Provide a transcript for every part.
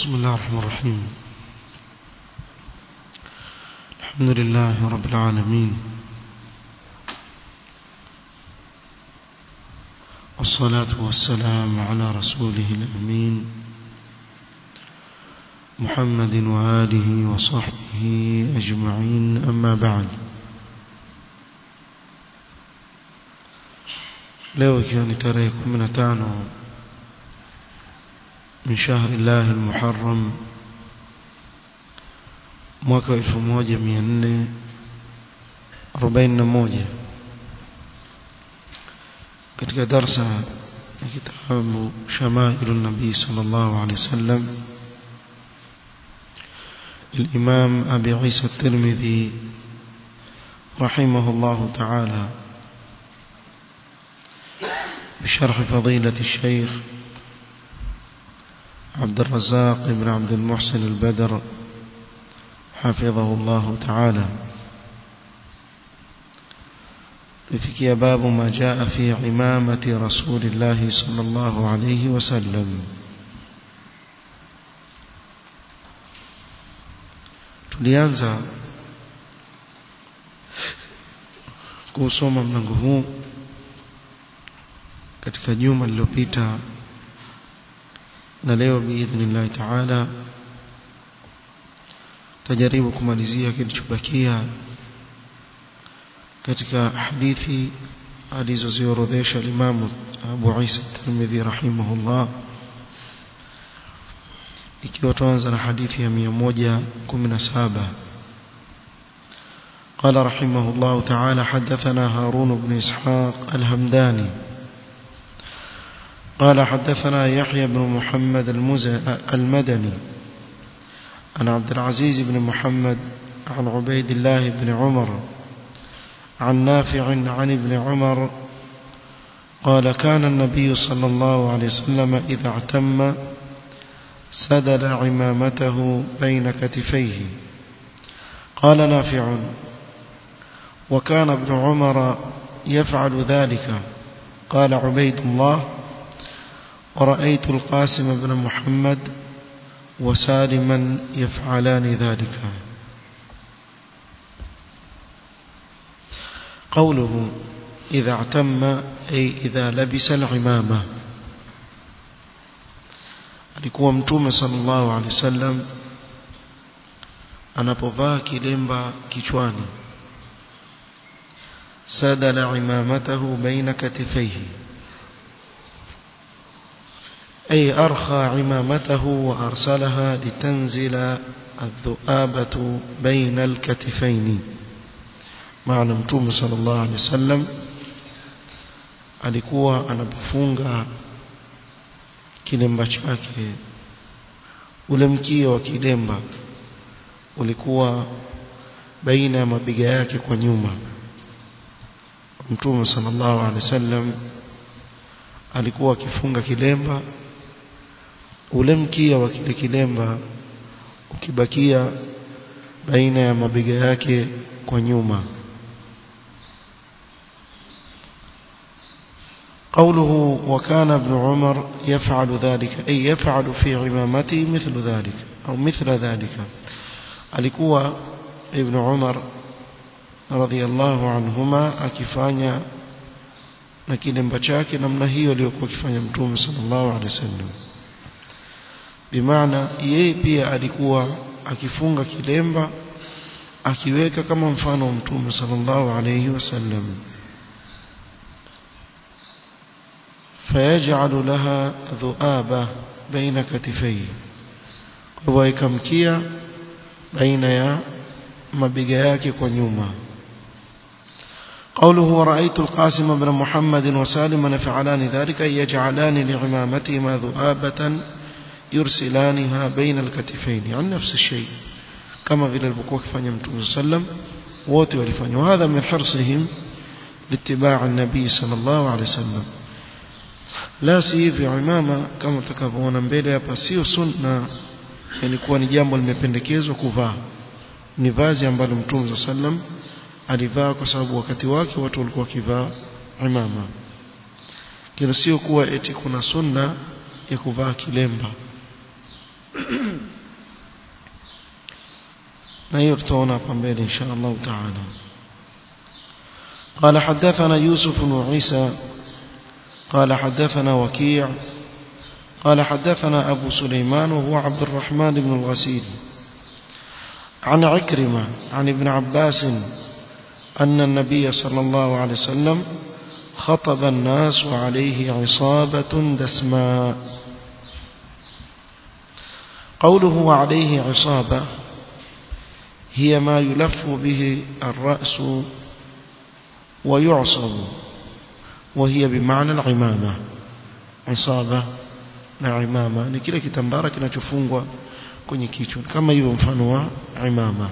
بسم الله الرحمن الرحيم الحمد لله رب العالمين والصلاة والسلام على رسوله الأمين محمد وآله وصحبه أجمعين أما بعد leo ikiwa ni tarehe 15 min shahri llahi almuharram mwaka 1441 katika darsa ya kitabu shamailu nabii sallallahu alaihi wasallam الإمام أبي عيسى الترمذي رحمه الله تعالى بشرح فضيلة الشيخ عبد الرزاق بن عبد المحسن البدر حفظه الله تعالى لفكي باب ما جاء في عمامة رسول الله صلى الله عليه وسلم tulianza kusoma mlango huu katika juma lililopita na leo biidhnillah taala tajaribu kumalizia kilichobakia katika hadithi alizoziorodhesha Imam Abu Isa Tirmidhi rahimahullah ikiwa tuanza na hadithi ya 117 قال رحمه الله تعالى حدثنا هارون بن إسحاق الهمداني قال حدثنا يحيى بن محمد المدني عن عبد العزيز بن محمد عن عبيد الله بن عمر عن نافع عن ابن عمر قال كان النبي صلى الله عليه وسلم إذا اعتم سدل عمامته بين كتفيه قال نافع وكان ابن عمر يفعل ذلك قال عبيد الله ورأيت القاسم بن محمد وسالما يفعلان ذلك قوله إذا اعتم أي إذا لبس العمامة alikuwa mtume sallallahu alaihi wasallam anapovaa kilemba kichwani sadala imamatahu baina katifaihi أي أرخى عمامته وأرسلها لتنزل الذؤابة بين الكتفين معنى متوم صلى الله عليه وسلم alikuwa anapofunga kilemba chake ule mkia wa kilemba ulikuwa baina ya mabiga yake kwa nyuma mtume sallallahu alaihi wasallam alikuwa akifunga kilemba ule mkia wa kile kilemba ukibakia baina ya mabega yake kwa nyuma قوله وكان ابن عمر يفعل ذلك أي يفعل في عمامته مثل ذلك أو مثل ذلك alikuwa ibn Umar radhiallahu anhuma akifanya na kilemba chake namna hiyo aliyokuwa akifanya mtume sallallahu alaihi wasallam bimaana yeye pia alikuwa akifunga kilemba akiweka kama mfano wa mtume sallallahu alaihi wasallam فيجعل لها ذؤابة بين كتفيه ويكمكيا بين يا مبيغا yake kwa nyuma قوله ورأيت القاسم بن محمد وسالما يفعلان ذلك يجعلان لعمامتهما ذؤابة يرسلانها بين الكتفين عن نفس الشيء كما في البكوك فني متوم صلى wote walifanya وهذا من حرصهم لاتباع النبي صلى الله عليه وسلم la si hivyo imama kama tutakavyoona mbele hapa sio sunna yani kuwa ni jambo limependekezwa kuvaa ni vazi ambalo mtume sallam alivaa kwa sababu wakati wake watu walikuwa wakivaa imama kile sio kuwa eti kuna sunna ya kuvaa kilemba na hiyo tutaona hapa mbele insha Allah taala قال حدثنا يوسف بن عيسى قال حدثنا وكيع قال حدثنا أبو سليمان وهو عبد الرحمن بن الغسيل عن عكرمة عن ابن عباس أن النبي صلى الله عليه وسلم خطب الناس وعليه عصابة دسماء قوله وعليه عصابة هي ما يلف به الرأس ويعصب وهي بمعنى العمامة عصابة na imama ni kile kitambara kinachofungwa kwenye kichwa kama hivyo mfano wa imama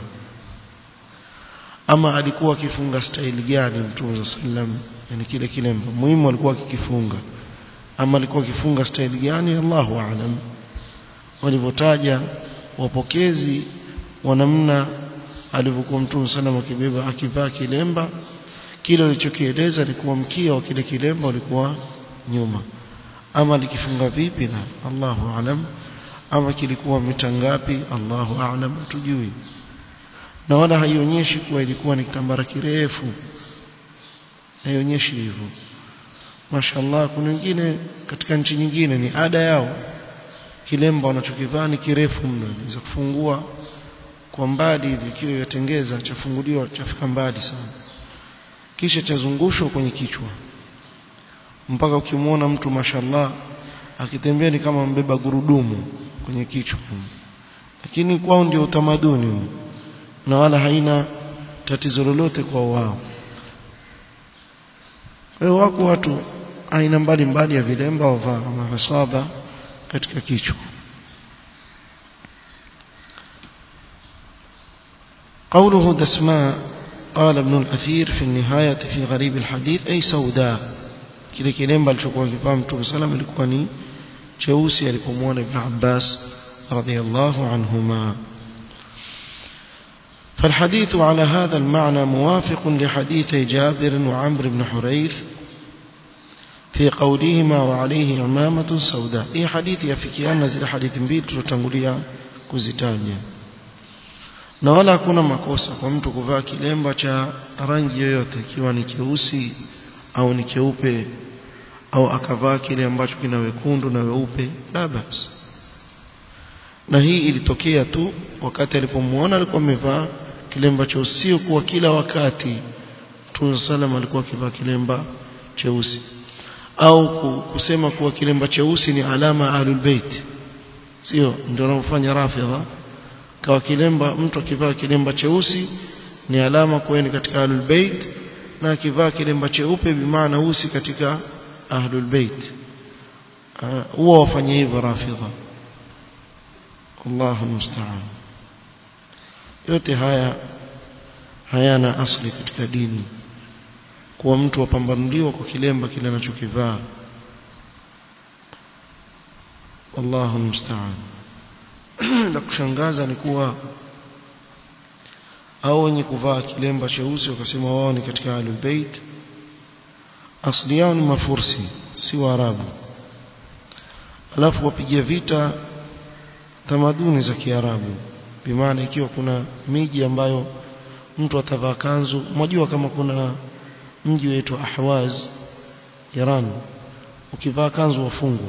ama alikuwa akifunga staili gani mtume sallam yani kile kilemba muhimu alikuwa akikifunga ama alikuwa akifunga staili gani Allahu aalam walivyotaja wapokezi wa namna alivyokuwa mtume sallam akibeba akivaa kilemba kile alichokieleza ni kuwa mkia wa kile kilemba ulikuwa nyuma ama likifunga vipi na Allahu aalam ama kilikuwa mita ngapi Allahu aalam tujui na wala haionyeshi kuwa ilikuwa ni kitambara kirefu haionyeshi hivyo mashallah kuna wengine katika nchi nyingine ni ada yao kilemba wanachokivaa ni kirefu mno inaweza kufungua kwa mbali hivi kiwa yatengeza chafunguliwa chafika mbali sana kisha chazungushwa kwenye kichwa mpaka ukimwona mtu mashallah akitembea ni kama mbeba gurudumu kwenye kichwa lakini kwao ndio utamaduni na wala haina tatizo lolote kwa wao kwa wako watu aina mbalimbali ya vilemba wavaa mahasaba katika kichwa قوله دسماء قال ابن الأثير في النهاية في غريب الحديث أي سوداء kile kilemba alichokuwa kivaa Mtume sallam ilikuwa ni cheusi alipomwona Ibn Abbas radhiyallahu anhuma فالحديث على هذا المعنى موافق لحديث جابر وعمر بن حريث في قولهما وعليه عمامة سوداء هي حديث يفكيان نزل حديث mbili tulotangulia kuzitaja na wala hakuna makosa kwa mtu kuvaa kilemba cha rangi yoyote ikiwa ni keusi au ni keupe au akavaa kile ambacho kina wekundu na weupe la bas na hii ilitokea tu wakati alipomuona alikuwa amevaa kilemba cha usio kuwa kila wakati Mtume sallam alikuwa akivaa kilemba cheusi au kusema kuwa kilemba cheusi ni alama ahlul bait sio ndio wanaofanya rafidha kawa kilemba mtu akivaa kilemba cheusi ni alama kuwa ni katika ahlul bait na akivaa kilemba cheupe bimaana usi katika ahlul bait huwa wafanye hivyo rafidha Allahu musta'an yote haya hayana asli katika dini kuwa mtu wapambanuliwa kwa kilemba kile anachokivaa Allahu musta'an la kushangaza ni kuwa au wenye kuvaa kilemba cheusi wakasema wao ni katika ahlul bait asli yao ni mafursi si waarabu alafu wapigia vita tamaduni za kiarabu bimaana ikiwa kuna miji ambayo mtu atavaa kanzu mnajua kama kuna mji wetu Ahwaz Iran ukivaa kanzu wafungwa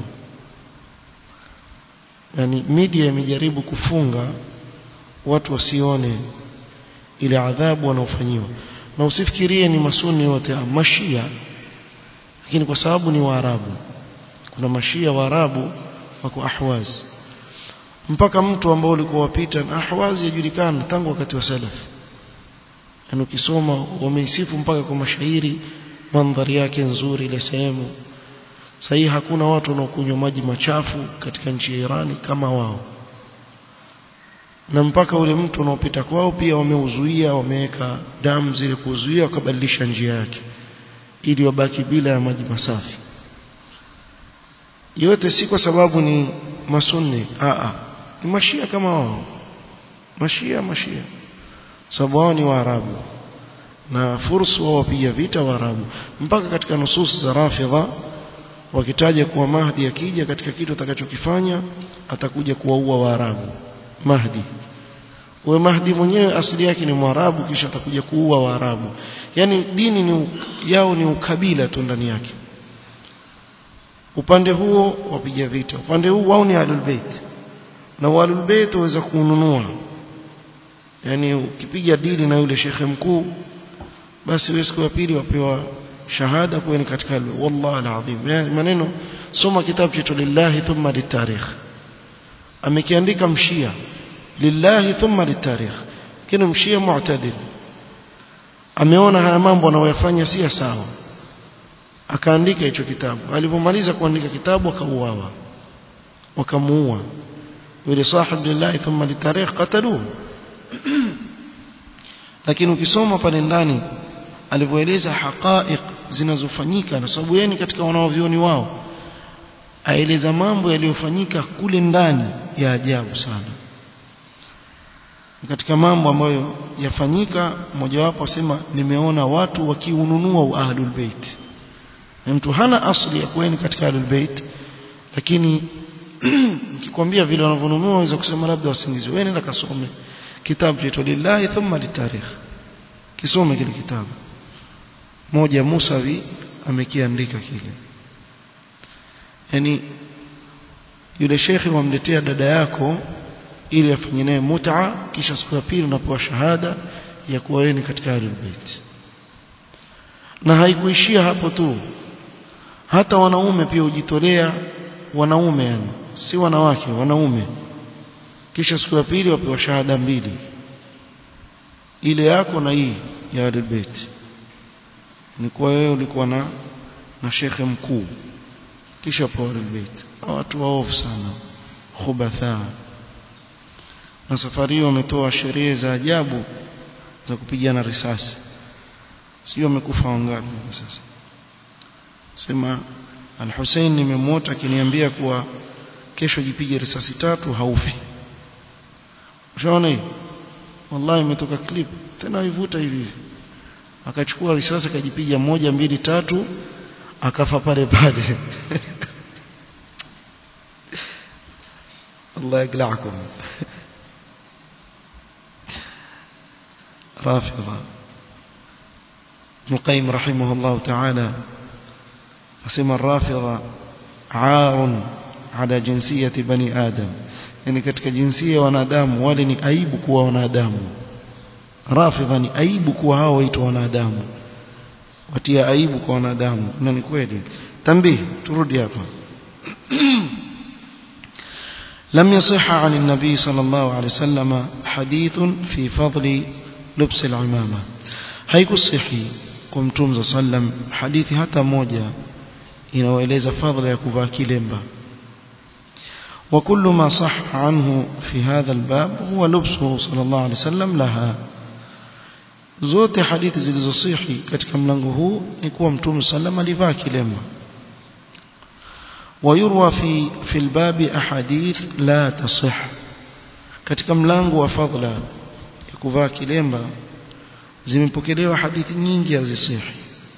yani media imejaribu kufunga watu wasione ile adhabu wanaofanyiwa na usifikirie ni masuni wote mashia lakini kwa sababu ni waarabu kuna mashia waarabu wako ahwaz mpaka mtu ambao ulikuwa wapita na ahwaz yajulikana tangu wakati wa salaf yani ukisoma wameisifu mpaka kwa mashairi mandhari yake nzuri ile sehemu sahi hakuna watu wanaokunywa maji machafu katika nchi ya Irani kama wao na mpaka ule mtu unaopita kwao pia wameuzuia wameweka damu zile kuzuia wakabadilisha njia yake ili wabaki bila ya maji masafi yote si kwa sababu ni masunni a a ni mashia kama wao mashia mashia sababu wao ni waarabu na fursu wao wapiga vita waarabu mpaka katika nusus za rafidha wakitaja kuwa Mahdi akija katika kitu atakachokifanya atakuja kuwaua Waarabu Mahdi huyo Mahdi mwenyewe asili yake ni Mwarabu kisha atakuja kuua Waarabu yani dini ni yao ni ukabila tu ndani yake upande huo wapiga vita upande huu wao ni Ahlul Bait na Ahlul Bait waweza kununua yani ukipiga dili na yule shekhe mkuu basi wewe siku ya pili wapewa shahada kuwa ni katika wallahi alazim yani maneno soma kitabu chetu lillahi thumma litarikh amekiandika mshia lillahi thumma litarikh kile mshia mu'tadil ameona haya mambo anayoyafanya si sawa akaandika hicho kitabu alipomaliza kuandika kitabu akauawa wakamuua yule sahib lillahi thumma litarikh qataluhu lakini ukisoma pale ndani alivyoeleza haqaiq zinazofanyika na sababu yeye katika wanaovioni wao aeleza mambo yaliyofanyika kule ndani ya ajabu sana katika mambo ambayo yafanyika mojawapo asema nimeona watu wakiununua ahlul bait mtu hana asli ya kueni katika ahlul bait lakini nikikwambia vile wanavyonunua waweza kusema labda wasingizi wewe nenda kasome kitabu chetu lillahi thumma litarikh kisome kile kitabu moja Musawi amekiandika kile yani yule shekhi wamletea dada yako ili afanye naye mut'a kisha siku ya pili unapewa shahada ya kuwa wewe ni katika ahlul bait na haikuishia hapo tu hata wanaume pia hujitolea wanaume yani si wanawake wanaume kisha siku ya pili wapewa shahada mbili ile yako na hii ya ahlul bait ni kwa wewe ulikuwa na na shekhe mkuu kisha kwa ahlul bait watu waovu sana khubatha na safari hiyo wametoa sheria za ajabu za kupigana risasi sio wamekufa wangapi sasa sema al-Hussein nimemwota akiniambia kuwa kesho jipige risasi tatu haufi ushaona hii wallahi imetoka clip tena ivuta hivi akachukua risasi akajipiga moja mbili tatu akafa pale pale الله يقلعكم رافضة ابن القيم رحمه الله تعالى أسمى الرافضة عار على جنسية بني آدم يعني katika jinsia wanadamu wale ni aibu kuwa wanadamu rafidha ni aibu kuwa hao waitwa wanadamu watia aibu kwa wanadamu na ni kweli tambii turudi hapa لم يصح عن النبي صلى الله عليه وسلم حديث في فضل لبس العمامة haikusihi kwa mtume sallam hadithi hata moja inaoeleza fadhila ya kuvaa kilemba وكل ما صح عنه في هذا الباب هو لبسه صلى الله عليه وسلم لها zote hadithi zilizosihi katika mlango huu ni kuwa mtume sallam alivaa kilemba ويروى في في الباب احاديث لا تصح katika mlango wa fadhila ya kuvaa kilemba zimepokelewa hadithi nyingi hazisihi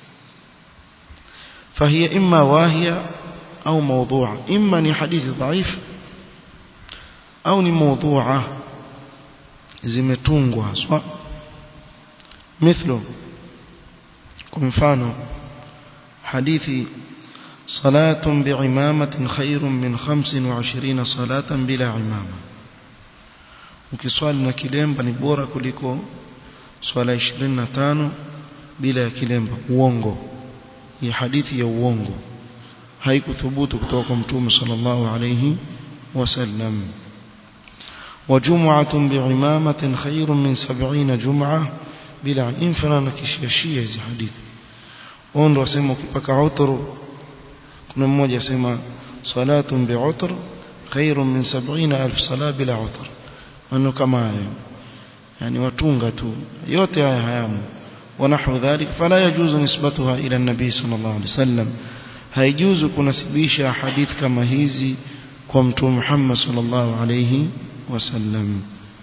فهي اما واهيه au موضوعه اما ni hadithi dhaif au ni موضوعه zimetungwa haswa mithlo kwa mfano hadithi صلاة بعمامة خير من خمس وعشرين صلاة بلا عمامة ukiswali na kilemba ni bora kuliko swala 25 bila ya kilemba uongo hii hadithi ya uongo haikuthubutu kutoka kwa mtume sallallahu alayhi wasallam وجمعة بعمامة خير من سبعين جمعة بلا infana na kishiashia hizi hadithi ondo wasema ukipaka uturu kuna mmoja asema salatun bi'utr khairun min 70000 sala bila utr maneno kama hayo yani watunga tu yote haya hayamo ونحو ذلك فلا يجوز نسبتها إلى النبي صلى الله عليه وسلم haijuzu kunasibisha hadith kama hizi kwa mtume Muhammad sallallahu alayhi wasallam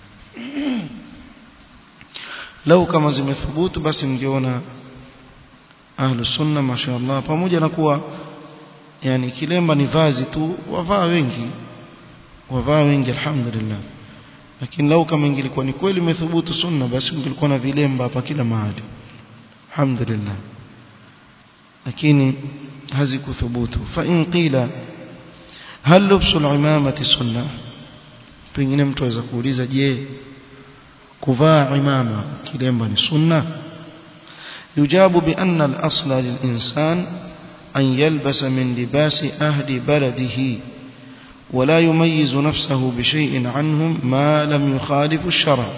lau kama zimethubutu basi mngeona ahlu sunna mashaallah pamoja na kuwa yani kilemba ni vazi tu wavaa wengi wavaa wengi alhamdulillah lakini lau kama ingilikuwa ni kweli imethubutu sunna basi ungilikuwa na vilemba hapa kila mahali alhamdulillah lakini hazikuthubutu fa in qila hal lubsu al-imamati sunna pengine mtu aweza kuuliza je kuvaa imama kilemba ni sunna yujabu bi anna al-asla lil-insan an yalbasa min libasi ahli baladihi ولا يميز نفسه بشيء عنهم ما لم يخالف الشرع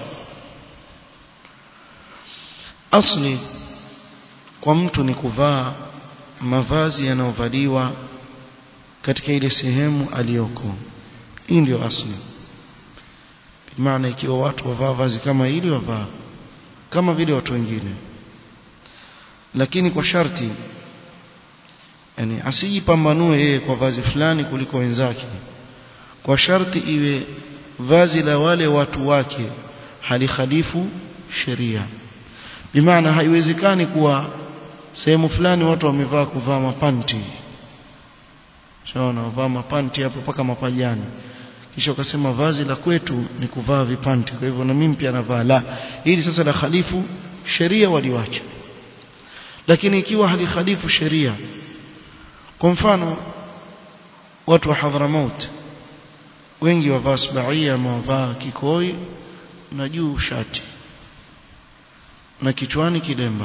أصلي kwa mtu ni kuvaa mavazi yanayovaliwa katika ile sehemu aliyoko hii ndio asli maana ikiwa watu wavaa vazi kama hili wavaa kama vile watu wengine lakini kwa sharti yani asijipambanue yeye kwa vazi fulani kuliko wenzake kwa sharti iwe vazi la wale watu wake halikhalifu sheria bimaana haiwezekani kuwa sehemu fulani watu wamevaa kuvaa mapanti shaona wavaa mapanti hapo mpaka mapajani kisha ukasema vazi la kwetu ni kuvaa vipanti kwa hivyo na mimi pia navaa la hili sasa la khalifu sheria waliwacha lakini ikiwa halikhalifu sheria kwa mfano watu wa Hadramaut wengi wavaa sbaia wavaa kikoi na juu shati na kichwani kilemba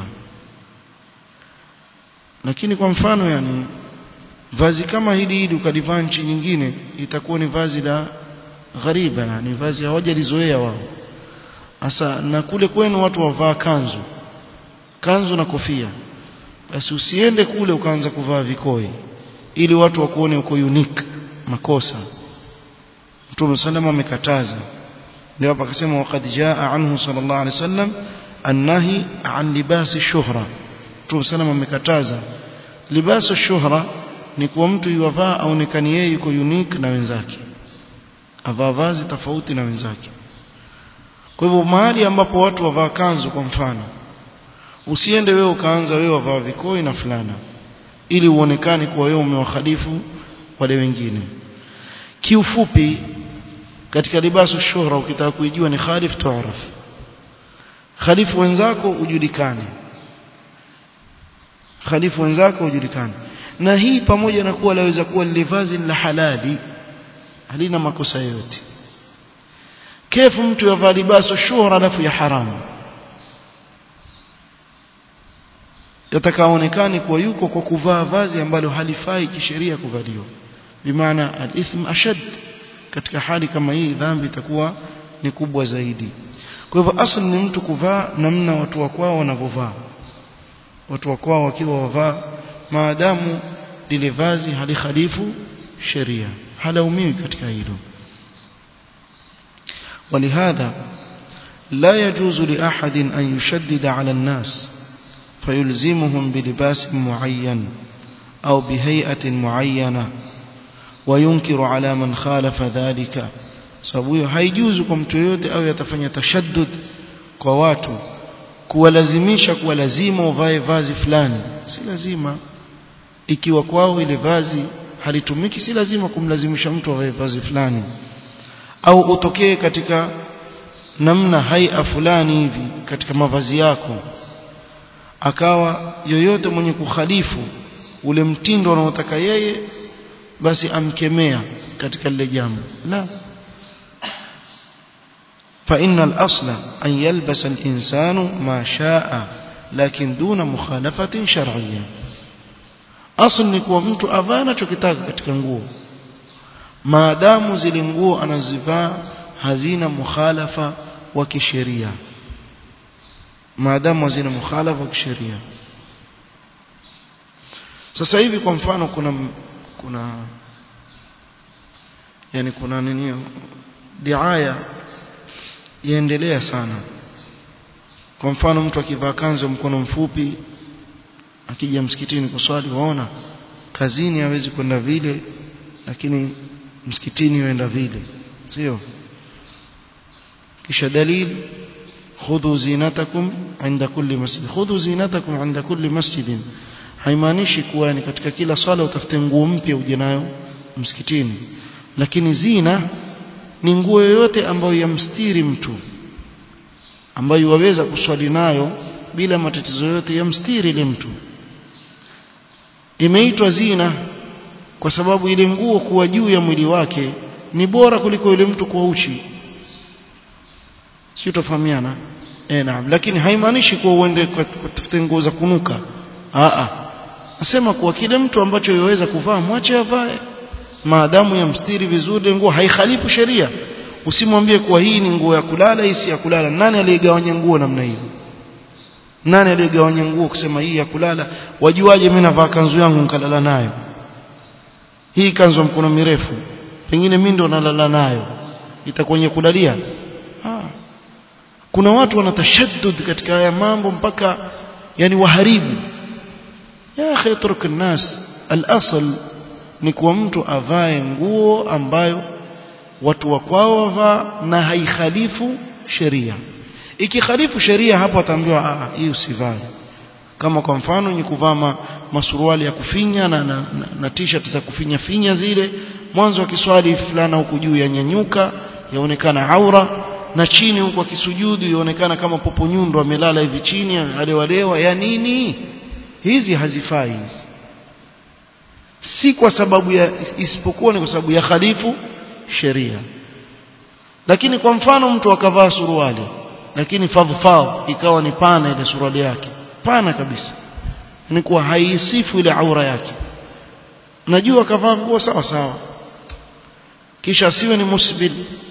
lakini kwa mfano yani vazi kama hili hili ukalivaa nchi nyingine itakuwa ni vazi la ghariba yani vazi hawajalizoea wao sasa na kule kwenu watu wavaa kanzu kanzu na kofia basi usiende kule ukaanza kuvaa vikoi ili watu wakuone uko unique makosa Mtume sallam amekataza ndio hapa akasema waqad jaa anhu sallallahu alaihi wasallam annahi an libasi shuhra Mtume sallam amekataza libasu shuhra ni kwa mtu yuwavaa aonekani yeye yuko unique na wenzake avaa vazi tofauti na wenzake kwa hivyo mahali ambapo watu wavaa kanzu kwa mfano usiende wewe ukaanza wewe wavaa vikoi na fulana ili uonekane kuwa wewe umewakhalifu wale wengine kiufupi katika libasu shuhra ukitaka kuijua ni khalif tuaraf khalifu wenzako ujulikane khalifu wenzako ujulikane na hii pamoja na kuwa laweza kuwa lile vazi la halali halina makosa yote kefu mtu yavaa libasu shuhra alafu ya haramu yatakaonekane kuwa yuko kwa kuvaa vazi ambalo halifai kisheria kuvaliwa bimaana al-ithm ashad katika hali kama hii dhambi itakuwa ni kubwa zaidi kwa hivyo asli ni mtu kuvaa namna watu wa kwao wanavyovaa watu wa kwao wakiwa wavaa maadamu lile vazi halikhalifu sheria halaumiwi katika hilo ولهذا لا يجوز لأحد أن يشدد على الناس فيلزمهم بلباس معين أو بهيئة معينة وينكر على من خالف ذلك sababu hiyo haijuzu kwa mtu yoyote au yatafanya tashaddud kwa watu kuwalazimisha kuwa lazima uvae vazi fulani si lazima ikiwa kwao ile vazi halitumiki si lazima kumlazimisha mtu avae vazi fulani au utokee katika namna haia fulani hivi katika mavazi yako akawa yoyote mwenye kukhalifu ule mtindo anaotaka yeye basi amkemea katika lile jambo la فإن الأصل أن يلبس الإنسان ما شاء لكن دون مخالفة شرعية أصل نكوى mtu avaa anachokitaka katika nguo maadamu zile nguo anazivaa hazina mukhalafa wa kisheria maadamu hazina mukhalafa wa kisheria sasa hivi kwa mfano kuna kuna yani kuna nini diaya yaendelea sana kwa mfano mtu akivaa kanzu mkono mfupi akija msikitini kuswali waona kazini hawezi kwenda vile lakini msikitini yuenda vile sio kisha dalili khudhu zinatakum inda kulli masjid khudhu zinatakum inda kulli masjid haimaanishi kuwa ni katika kila swala utafute nguo mpya uje nayo msikitini lakini zina ni nguo yoyote ambayo yamstiri mtu ambayo waweza kuswali nayo bila matatizo yote yamstiri ile mtu imeitwa zina kwa sababu ile nguo kuwa juu ya mwili wake ni bora kuliko yule mtu kuwa uchi sio tofahamiana eh naam lakini haimaanishi kuwa uende kutafuta nguo za kunuka a a nasema kuwa kile mtu ambacho yaweza kuvaa mwache avae maadamu yamstiri vizuri nguo haikhalifu sheria usimwambie kuwa hii ni nguo ya kulala hii si ya kulala nani aliyegawanya nguo namna hiyo nani aliyegawanya nguo kusema hii ya kulala wajuaje mimi navaa kanzu yangu nikalala nayo hii kanzu ya mkono mirefu pengine mimi ndo nalala nayo itakuwa kulalia ah kuna watu wanatashaddud katika haya mambo mpaka yani waharibu ya akhi turk الناس الاصل ni kuwa mtu avae nguo ambayo watu wa kwao wavaa na haikhalifu sheria ikikhalifu sheria hapo ataambiwa ah hii usivae kama kwa mfano ni kuvaa ma, masuruali ya kufinya na, na, na, na t-shirt za kufinya finya zile mwanzo wa kiswali fulana huku juu yanyanyuka yaonekana aura na chini huku akisujudu yaonekana kama popo nyundo amelala hivi chini alewalewa ya nini hizi hazifai hizi si kwa sababu ya isipokuwa ni kwa sababu ya khalifu sheria lakini kwa mfano mtu akavaa suruali lakini fadhfadh ikawa ni pana ile suruali yake pana kabisa ni kuwa haisifu ile aura yake najua akavaa nguo sawa sawa kisha asiwe ni musbil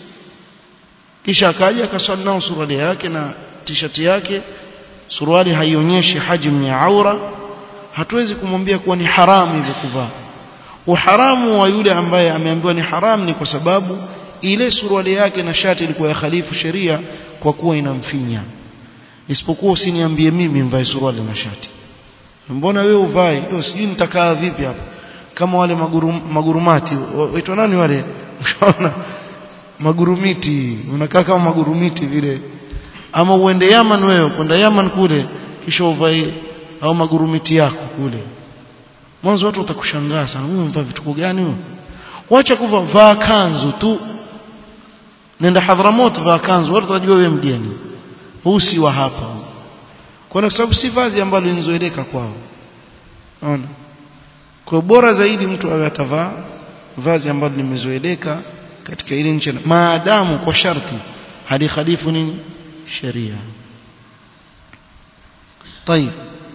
kisha akaja akaswali nao suruali yake na t-shirt yake suruali haionyeshi hajmu ya aura hatuwezi kumwambia kuwa ni haramu hivyo kuvaa uharamu wa yule ambaye ameambiwa ni haramu ni kwa sababu ile suruali yake na shati ilikuwa ya khalifu sheria kwa kuwa inamfinya isipokuwa usiniambie mimi mvae suruali na shati mbona wewe uvae ndio sijui nitakaa vipi hapa kama wale magurum, magurumati waitwa nani wale ushaona magurumiti unakaa kama magurumiti vile ama uende Yaman wewe kwenda Yaman kule kisha uvae au magurumiti yako kule mwanzo watu watakushangaa sana huyu mvaa vituko gani huyo wacha kuvaa vaa kanzu tu nenda Hadhramut vaa kanzu watu watajua wewe mgeni huu si wa hapa kwa sababu si vazi ambalo linizoeleka kwao unaona kwa bora zaidi mtu awe atavaa vazi ambalo limezoeleka katika ile nchi maadamu kwa sharti halikhalifu nini sheria طيب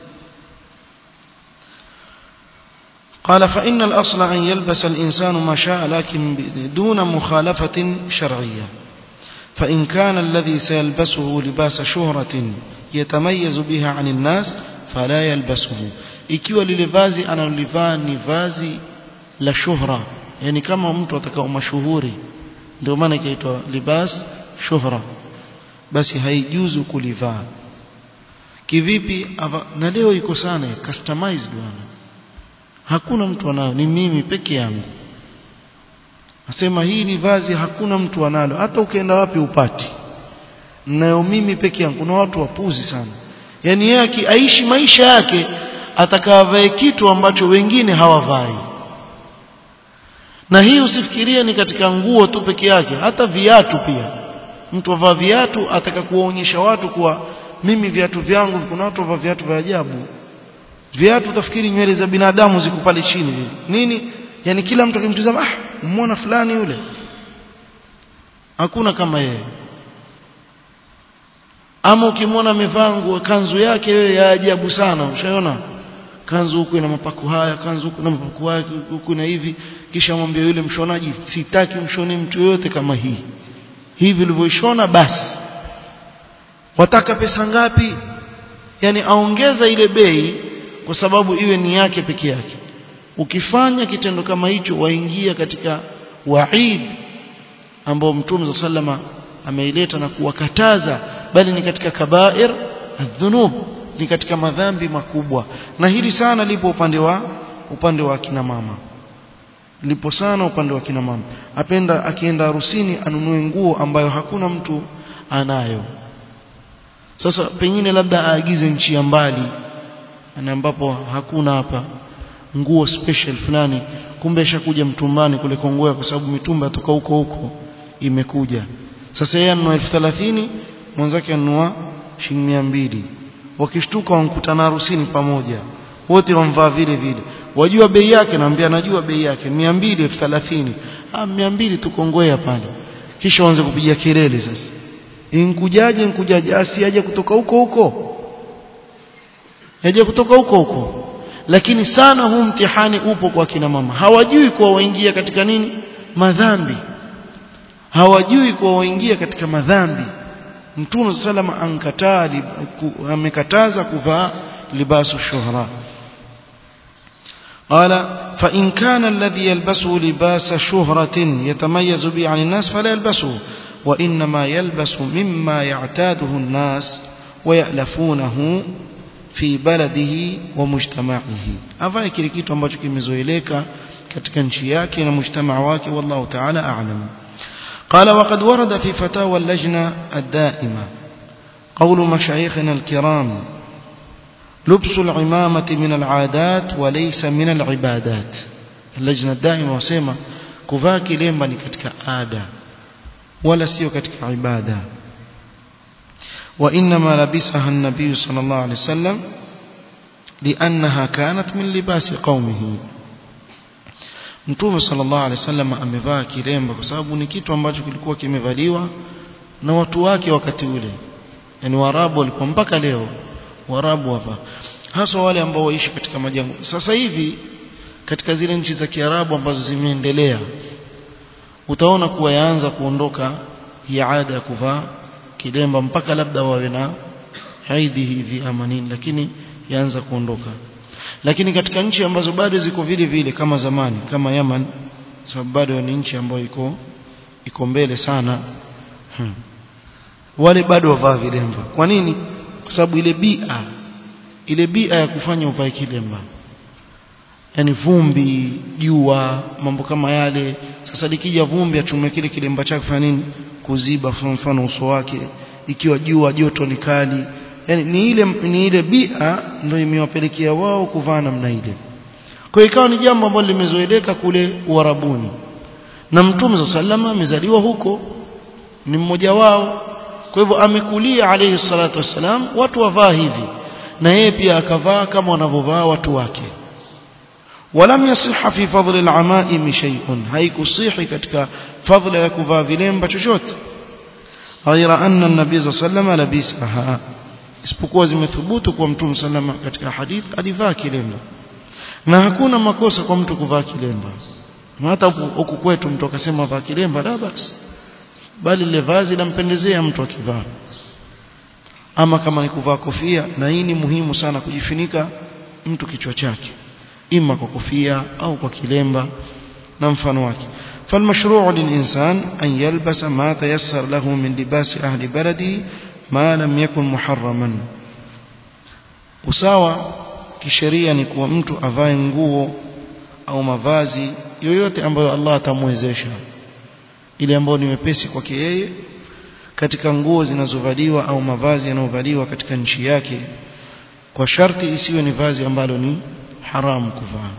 قال فإن الأصل أن يلبس الإنسان ما شاء لكن دون مخالفة شرعية فإن كان الذي سيلبسه لباس شهرة يتميز بها عن الناس فلا يلبسه ikiwa lile vazi analolivaa ni vazi la shuhra yani kama mtu atakao mashuhuri ndio maana ikaitwa libas shuhra basi haijuzu kulivaa kivipi na leo iko sana customized bwana hakuna mtu anayo ni mimi peke yangu nasema hii ni vazi hakuna mtu analo hata ukienda wapi upati nayo mimi peke yangu kuna watu wapuzi sana yani yeye aishi maisha yake atakavae kitu ambacho wengine hawavai na hii usifikirie ni katika nguo tu peke yake hata viatu pia mtu avaa viatu ataka kuwaonyesha watu kuwa mimi viatu vyangu kuna watu wavaa viatu vya ajabu viatu utafikiri nywele za binadamu ziko pale chini nini yani kila mtu akimtazama ah muona fulani yule hakuna kama yeye ama ukimwona amevaa nguo kanzu yake wewe ya ajabu sana ushaona kanzu huku ina mapako haya kanzu huku na mapako haya huku na hivi kisha mwambie yule mshonaji sitaki mshone mtu yoyote kama hii hivi ulivyoishona basi wataka pesa ngapi yani aongeza ile bei kwa sababu iwe ni yake peke yake ukifanya kitendo kama hicho waingia katika waid ambao mtume sallama ameileta na kuwakataza bali ni katika kabair adhunub ni katika madhambi makubwa na hili sana lipo upande wa upande wa kina mama lipo sana upande wa kina mama apenda akienda harusini anunue nguo ambayo hakuna mtu anayo sasa pengine labda aagize nchi ya mbali na ambapo hakuna hapa nguo special fulani kumbe ishakuja mtumbani kule Kongoa kwa sababu mitumba toka huko huko imekuja sasa yeye anunua 1030 mwenzake anunua shilingi 200 wakishtuka wankutana harusini pamoja wote wamvaa vile vile wajua bei yake naambia najua bei yake 200 1030 ah 200 tu Kongoa pale kisha waanze kupiga kelele sasa inkujaje inkujaje asiaje kutoka huko huko yaje kutoka huko huko lakini sana huu mtihani upo kwa kina mama hawajui kuwa waingia katika nini madhambi hawajui kuwa waingia katika madhambi mtume salama ankataa amekataza kuvaa libasu shuhra قال فإن كان الذي يلبسه لباس شهرة يتميز به عن الناس فلا يلبسه وإنما يلبس مما يعتاده الناس ويألفونه في بلده ومجتمعه avae kile kitu ambacho kimezoeleka katika nchi yake na mujtamaa wake wallahu ta'ala a'lam قال وقد ورد في فتاوى اللجنة الدائمة قول مشايخنا الكرام لبس العمامة من العادات وليس من العبادات اللجنة الدائمة وسيما كفا كلمة katika ada ولا sio katika ibada وإنما لبسها النبي صلى الله عليه وسلم لأنها كانت من لباس قومه Mtume sallallahu alaihi wasallam amevaa kilemba kwa sababu ni kitu ambacho kilikuwa kimevaliwa na watu wake wakati ule. Yaani Waarabu walikuwa mpaka leo Waarabu hapa. Hasa wale ambao waishi katika majangwa. Sasa hivi katika zile nchi za Kiarabu ambazo zimeendelea utaona kuwa yaanza kuondoka hii ada ya kuvaa kilemba mpaka labda wawe na haidhi hivi ama nini lakini yaanza kuondoka lakini katika nchi ambazo bado ziko vile vile kama zamani kama Yaman sababu bado ni nchi ambayo iko iko mbele sana hmm. wale bado wavaa vilemba kwa nini kwa sababu ile bia ile bia ya kufanya uvae kilemba yani vumbi jua mambo kama yale sasa likija vumbi achume kile kilemba chake fanya nini kuziba mfano uso wake ikiwa jua joto ni kali yani ni ile ni ile bia ndio imewapelekea wao kuvaa namna ile kwa ikawa ni jambo ambalo limezoeleka kule Uarabuni na Mtume sallama amezaliwa huko ni mmoja wao kwa hivyo amekulia alayhi salatu wassalam watu wavaa hivi na yeye pia akavaa kama wanavyovaa watu wake ولم يصح في فضل العمائم شيء هيكصيح ketika fadhila ya kuvaa vilemba chochote غير أن النبي صلى الله عليه وسلم لبسها isipokuwa zimethubutu kwa mtume sallama katika hadith alivaa kilemba na hakuna makosa kwa mtu kuvaa kilemba hata huku kwetu mtu akasema vaa kilemba la basi bali ile vazi lampendezea mtu akivaa ama kama ni kuvaa kofia na hii ni muhimu sana kujifunika mtu kichwa chake ima kwa kofia au kwa kilemba na mfano wake فالمشروع للإنسان أن يلبس ما تيسر له من لباس أهل بلده ما لم يكن محرما usawa kisheria ni kuwa mtu avae nguo au mavazi yoyote ambayo Allah atamwezesha ile ambayo ni wepesi kwake yeye katika nguo zinazovaliwa au mavazi yanayovaliwa katika nchi yake kwa sharti isiwe ni vazi ambalo ni haram kuvaa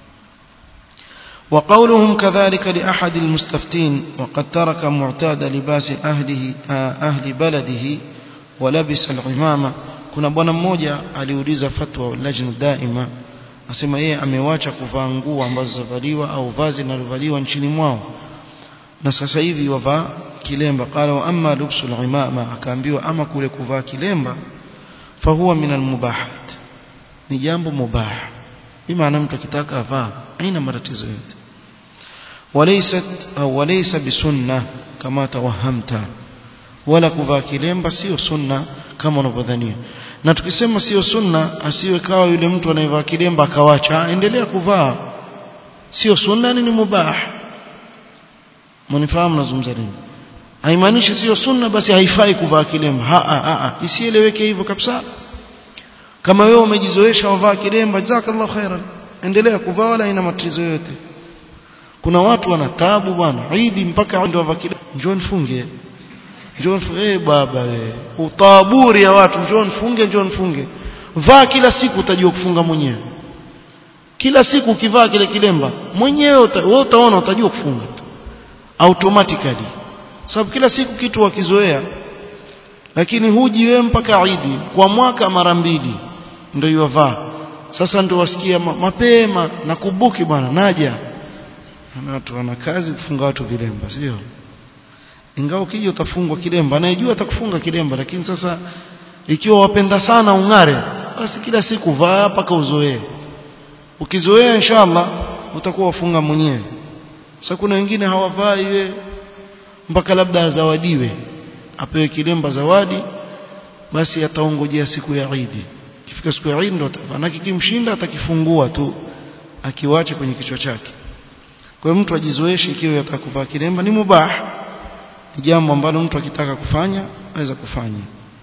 وقولهم كذلك لأحد المستفتين وقد ترك معتاد لباس أهله أهل بلده ولبس العمامة kuna bwana mmoja aliuliza fatwa lajna daima asema yeye amewacha kuvaa nguo ambazo zavaliwa au vazi linalovaliwa nchini mwao na sasa hivi wavaa kilemba qala wa amma lubsu al-imama akaambiwa ama kule kuvaa kilemba fahuwa min al-mubahat ni jambo mubah bimaana mtu akitaka avaa haina matatizo yote walaysat au walaysa bisunna kama tawahamta wala kuvaa kilemba sio sunna kama unavyodhania na tukisema sio sunna asiwe kawa yule mtu anayevaa kilemba akawacha endelea kuvaa sio sunna ni mubah mnifahamu nazungumza nini haimaanishi sio sunna basi haifai kuvaa kilemba ha a a isieleweke hivyo kabisa kama wewe umejizoesha wavaa kilemba jazakallahu khairan endelea kuvaa wala ina matatizo yote kuna watu wana taabu bwana idi mpaka ndio wavaa kilemba njoo nifunge njoo nifunge eh baba wewe utaburi ya watu njoo nifunge njoo nifunge vaa kila siku utajua kufunga mwenyewe kila siku ukivaa kile kilemba mwenyewe uta, wewe utaona utajua kufunga automatically sababu kila siku kitu wakizoea lakini huji wewe mpaka Idi kwa mwaka mara mbili ndio yovaa sasa ndio wasikia mapema na kubuki bwana naja na watu wana kazi kufunga watu vilemba sio ingawa ukija utafungwa kilemba anayejua atakufunga kilemba lakini sasa ikiwa wapenda sana ung'are basi kila siku vaa mpaka uzoee ukizoea inshallah utakuwa wafunga mwenyewe sasa kuna wengine hawavai iwe mpaka labda azawadiwe apewe kilemba zawadi basi ataongojea siku ya Eid kifika siku ya Eid ndo manake kimshinda atakifungua tu akiwache kwenye kichwa chake kwa hiyo mtu ajizoeshe ikiwa yataka kuvaa kilemba ni mubah ni jambo ambalo mtu akitaka kufanya aweza kufanya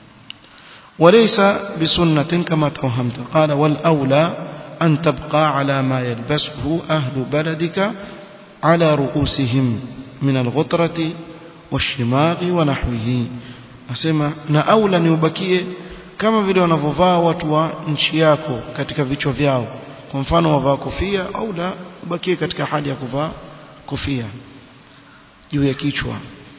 وليس بسنة كما توهمت قال والأولى أن تبقى على ما يلبسه أهل بلدك على رؤوسهم من الغطرة والشماغ ونحوه asema na aula ni ubakie kama vile wanavyovaa watu wa nchi yako katika vichwa vyao kwa mfano wavaa kofia au la ubakie katika hali ya kuvaa kofia juu ya kichwa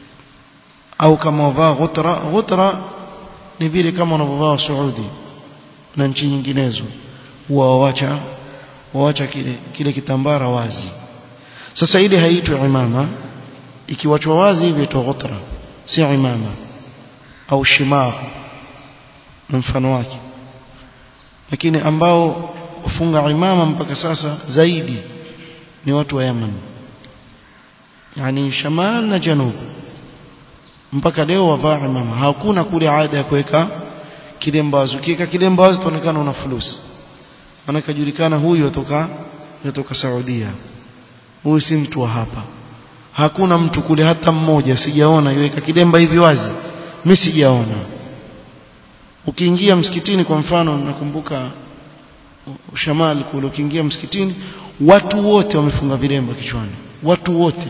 au kama wavaa ghutra ghutra ni vile kama wanavyovaa Saudi na nchi nyinginezo huwa wawacha wawacha kile kile kitambara wazi sasa ile haitwi imama ikiwachwa wazi hivi itwa ghutra si imama au shimar na mfano wake lakini ambao ufunga imama mpaka sasa zaidi ni watu wa Yemen yani shamal na janub mpaka leo wavaa imama hakuna kule ada ya kuweka kilemba wazi ukiweka kilemba wazi itaonekana una fulusi maana kajulikana huyu atoka kutoka Saudia huyu si mtu wa hapa hakuna mtu kule hata mmoja sijaona iweka kilemba hivi wazi mimi sijaona ukiingia msikitini kwa mfano nakumbuka shamali kule ukiingia msikitini watu wote wamefunga vilemba kichwani watu wote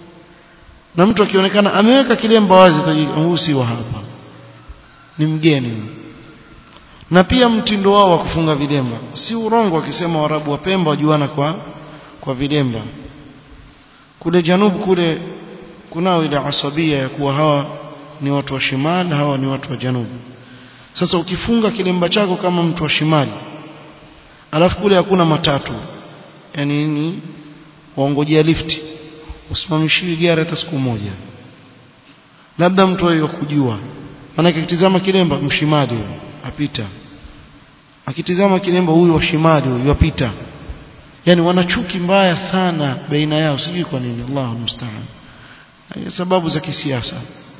na mtu akionekana ameweka kilemba wazi huyu si wa hapa ni mgeni na pia mtindo wao wa kufunga vilemba si urongo wakisema warabu wa Pemba wajuana kwa kwa vilemba kule janubu kule kunao ile asabia ya kuwa hawa ni watu wa shimali hawa ni watu wa janubu sasa ukifunga kilemba chako kama mtu wa shimali alafu kule hakuna matatu yani ni waongojea lifti usimamishiwi gari hata siku moja labda mtu ayo kujua maana akitizama kilemba mshimali huyo apita akitizama kilemba huyu wa shimali huyu apita yani wana chuki mbaya sana baina yao sijui kwa nini Allahu musta'an sababu za kisiasa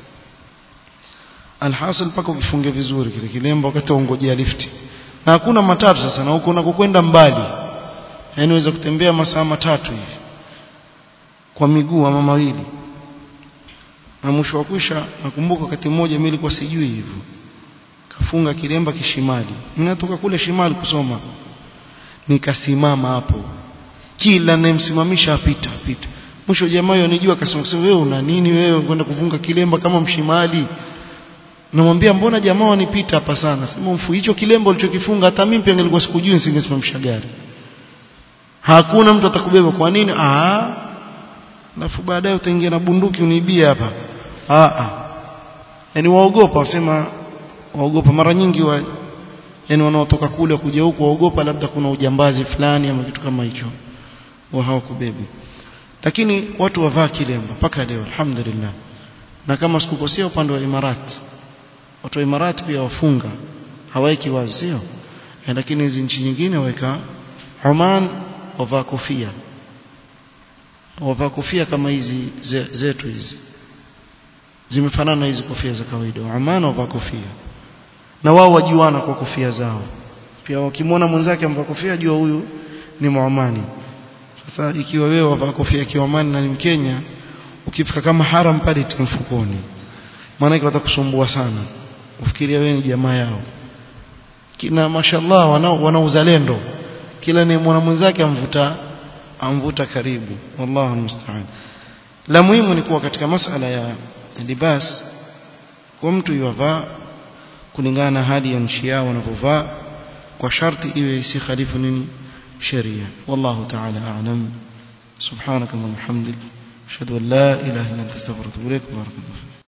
alhasil paka ukifunge vizuri kile kilemba wakati ungojea lifti na hakuna matatu sasa na huko unakokwenda mbali yani unaweza kutembea masaa matatu hivi kwa miguu ama mawili na mwisho wa kwisha nakumbuka wakati mmoja mimi nilikuwa sijui hivyo kafunga kilemba kishimali ninatoka kule shimali kusoma nikasimama hapo kila nimsimamisha apita apita mwisho jamaa yanijua akasema wewe una nini wewe kwenda kufunga kilemba kama mshimali namwambia mbona jamaa wanipita hapa sana sema mfu hicho kilemba ulichokifunga hata mimi pia nilikuwa sikujui nisingesimamisha gari hakuna mtu atakubeba kwa nini ah alafu baadaye utaingia na bunduki uniibie hapa ah ah yani waogopa wasema waogopa mara nyingi wa yani wanaotoka kule kuja huku waogopa labda kuna ujambazi fulani ama kitu kama hicho wa hawakubebi lakini watu wavaa kilemba mpaka leo alhamdulillah na kama sikukosea upande wa Imarati watu wa Imarati pia wafunga hawaiki wazi sio lakini hizi nchi nyingine waweka Oman wavaa kofia wavaa kofia kama hizi zetu hizi zimefanana hizi kofia za kawaida Oman wavaa kofia na wao wajuana kwa kofia zao pia wakimwona mwenzake amvaa kofia jua huyu ni Muomani sasa ikiwa wewe wavaa kofia kiomani na ni Mkenya ukifika kama haram pale mfukoni maana watakusumbua sana ufikiria wewe ni jamaa yao kina mashallah wanao wana uzalendo kila ni mwana mwenzake amvuta amvuta karibu wallahu musta'an la muhimu ni kuwa katika masala ya libas kwa mtu yavaa kulingana na hali ya nchi yao wanavyovaa kwa sharti iwe isikhalifu nini sheria wallahu ta'ala a'lam subhanaka wa bihamdik ashhadu an la ilaha illa anta astaghfiruka wa atubu ilaik barakallahu